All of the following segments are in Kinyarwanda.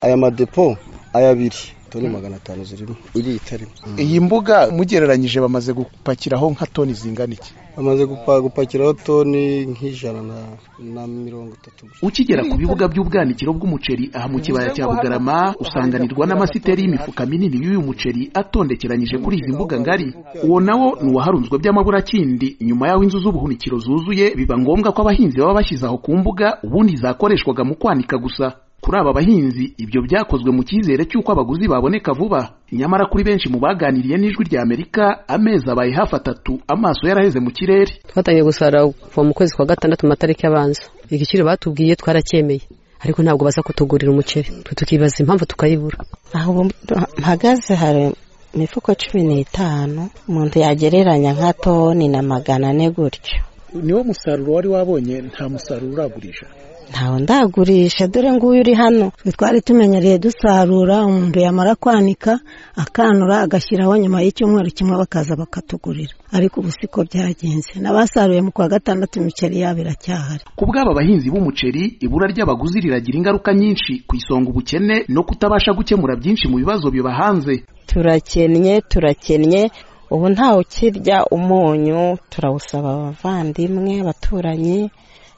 Aya madepo aya abiri toni magana atanu zirimo iri itarimo iyi mbuga mugereranyije bamaze gupakiraho nka toni zingana iki bamaze gupa- gupakiraho toni nk'ijana na- na mirongo itatu gusa. ukigera ku bibuga by'ubwanikiro bw'umuceri aha mu kibaya cya bugarama usanganirwa n'amasiteri y'imifuka minini y'uyu muceri atondekeranyije kuri izi mbuga ngari uwo nawo ni uwaharunzwe by'amaburakindi nyuma y'aho inzu z'ubuhunikiro zuzuye biba ngombwa ko abahinzi baba bashyize aho ku mbuga ubundi zakoreshwaga mu kwanika gusa kuri aba bahinzi ibyo byakozwe mu cyizere cy'uko abaguzi baboneka vuba nyamara kuri benshi mu baganiriye n'ijwi rya amerika amezi abaye hafi atatu amaso yaraheze mu kirere twatangiye gusarura kuva mu kwezi kwa gatandatu mu matariki abanza igiciro batubwiye twaracyemeye ariko ntabwo baza kutugurira umuceri twe tukibaza impamvu tukayibura aho ubu mpagaze hari imifuko cumi n'itanu umuntu yagereranya nka toni na magana ane gutyo niwo musaruro wari wabonye nta musaruro uragurisha ntawe ndagurisha dore nguyu uri hano twe twari tumenyereye dusarura umuntu yamara kwanika akanura agashyiraho nyuma y'icyumweru kimwe bakaza bakatugurira ariko ubu siko byagenze n'abasaruye mu kwa gatandatu imiceri yabo iracyahari ku bw'aba bahinzi b'umuceri ibura ry'abaguzi riragira ingaruka nyinshi ku isonga ubukene no kutabasha gukemura byinshi mu bibazo bibahanze turakennye turakennye ubu ntawe ukirya umunyu turawusaba abavandimwe abaturanyi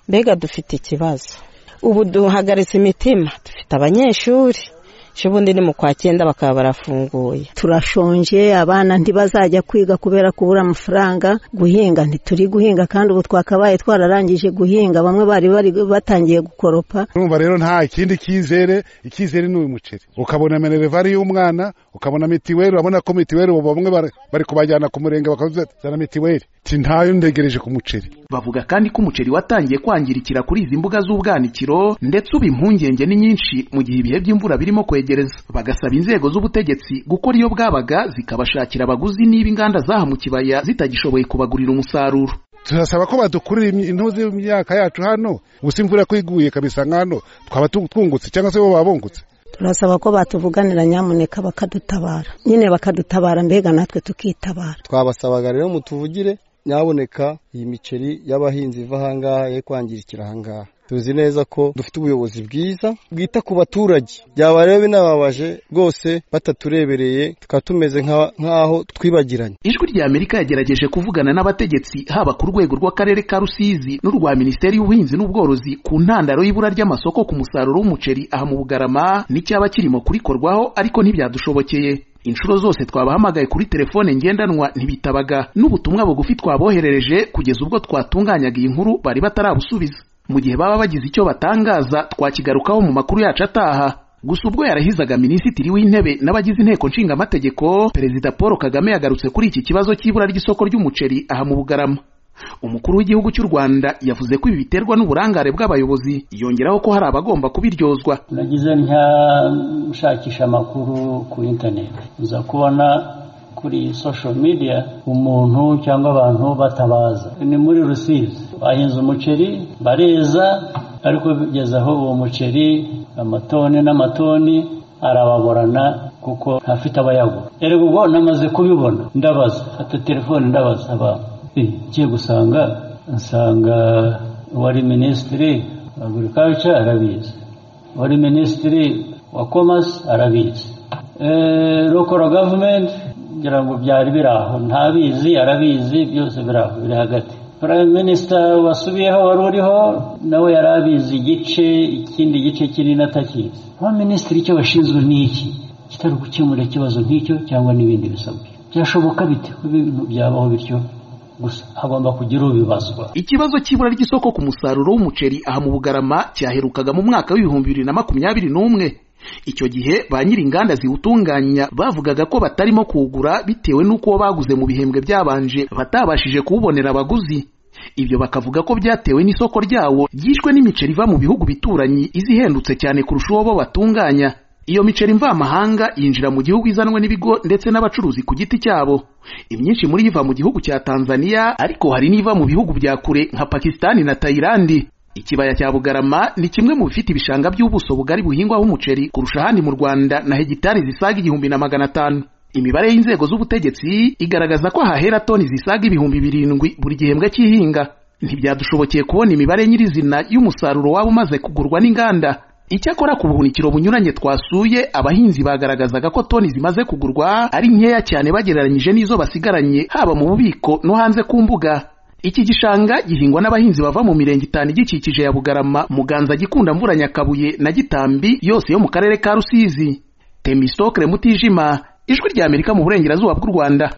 mbega dufite ikibazo ubu duhagaritse imitima dufite abanyeshuri ejo ubundi ni mu kwa cyenda bakaba barafunguye turashonje abana ntibazajya kwiga kubera kubura amafaranga guhinga ntituri guhinga kandi ubu twakabaye twararangije guhinga bamwe bari bari batangiye gukoropa urumva rero nta kindi cyizere icyizere ni uyu muceri ukabona minerivare y'umwana ukabona mitiweli urabona ko mitiweli ubu bamwe bari- bari kubajyana ku murenge bakazana mitiweli ti ntayo ndegereje ku muceri bavuga kandi ko umuceri watangiye kwangirikira kuri izi mbuga z'ubwanikiro ndetse ubu impungenge ni nyinshi mu gihe ibihe by'imvura birimo kwegereza bagasaba inzego z'ubutegetsi gukora iyo bwabaga zikabashakira abaguzi niba inganda zaha mu kibaya zitagishoboye kubagurira umusaruro turasaba ko badukurira imi- intuzi y'imyaka yacu hano ubu si imvura ko iguye kabisa nk'hano twaba tu- twungutse cyangwa se bo baba bungutse turasaba ko batuvuganira nyamuneka bakadutabara nyine bakadutabara mbega natwe tukitabara twabasabaga rero mutuvugire nyaboneka iyi miceri y'abahinzi iva ahangaha ye kwangirikira ahangaha tuzi neza ko dufite ubuyobozi bwiza bwita ku baturage byaba rero binababaje rwose bataturebereye tukaba tumeze nka- nk'aho twibagiranye ijwi rya amerika yagerageje kuvugana n'abategetsi haba ku rwego rw'akarere ka rusizi n'urwa minisiteri y'ubuhinzi n'ubworozi ku ntandaro y'ibura ry'amasoko ku musaruro w'umuceri aha mu bugarama n'icyaba kirimo kurikorwaho ariko ntibyadushobokeye inshuro zose twabahamagaye kuri telefone ngendanwa ntibitabaga n'ubutumwa bugufi twaboherereje kugeza ubwo twatunganyaga iyi nkuru bari batarabusubiza mu gihe baba bagize icyo batangaza twakigarukaho mu makuru yacu ataha gusa ubwo yarahizaga minisitiri w'intebe n'abagize inteko nshingamategeko perezida paul kagame yagarutse kuri iki kibazo cy'ibura ry'isoko ry'umuceri aha mu bugarama umukuru w'igihugu cy'u rwanda yavuze ko ibi biterwa n'uburangare bw'abayobozi yongeraho ko hari abagomba kubiryozwa nagize ntya nshakisha amakuru kuri interineti nza kubona kuri social media umuntu cyangwa abantu batabaza ni muri rusizi bahinze umuceri bareza ariko bigeze aho uwo muceri amatoni n'amatoni arababorana kuko ntafite abayagura erega ubwo namaze kubibona ndabaza ata telefone ndabaza abantu Eh, ngiye gusanga nsanga uwari minisitiri agurikaca arabizi wari minisitiri wa komasi arabizi rokoro gavumenti ngira ngo byari biri aho ntabizi arabizi byose biri aho biri hagati prime minisita wasubiyeho wari uriho nawe yari abizi igice ikindi gice kinini atakizi ba minisitiri icyo bashinzwe ni iki kitari gukemura ikibazo nk'icyo cyangwa n'ibindi bisabwa byashoboka bite ko ibintu byabaho bityo gusa hagomba kugira ubibazwa ikibazo cy'ibura ry'isoko ku musaruro w'umuceri aha mu bugarama cyaherukaga mu mwaka w'ibihumbi bibiri na makumyabiri n'umwe icyo gihe ba nyir'inganda ziwutunganya bavugaga ko batarimo kuwugura bitewe n'uko uwo baguze mu bihembwe byabanje batabashije kuwubonera abaguzi ibyo bakavuga ko byatewe n'isoko ryawo ryishwe n'imiceri iva mu bihugu bituranyi iza ihendutse cyane kurusha uwo bo batunganya iyo miceri mvamahanga yinjira mu gihugu izanwe n'ibigo ndetse n'abacuruzi ku giti cyabo imyinshi muri yo iva mu gihugu cya tanzania ariko hari n'iva mu bihugu bya kure nka pakisitani na tayilandi ikibaya cya bugarama ni kimwe mu bifite ibishanga by'ubuso bugari buhingwaho umuceri kurusha ahandi mu rwanda na hegitari zisaga igihumbi na magana atanu imibare y'inzego z'ubutegetsi igaragaza ko hahera toni zisaga ibihumbi birindwi buri gihembwe cy'ihinga ntibyadushobokeye kubona imibare nyirizina y'umusaruro waba umaze kugurwa n'inganda icyakora ku buhunikiro bunyuranye twasuye abahinzi bagaragazaga ko toni zimaze kugurwa ari nkeya cyane bagereranyije n'izo basigaranye haba mu bubiko no hanze ku mbuga iki gishanga gihingwa n'abahinzi bava mu mirenge itanu igikikije ya bugarama muganza gikunda mvura nyakabuye na gitambi yose yo mu karere ka rusizi temisitokire mutijima ijwi ry'amerika mu burengerazuba bw'u rwanda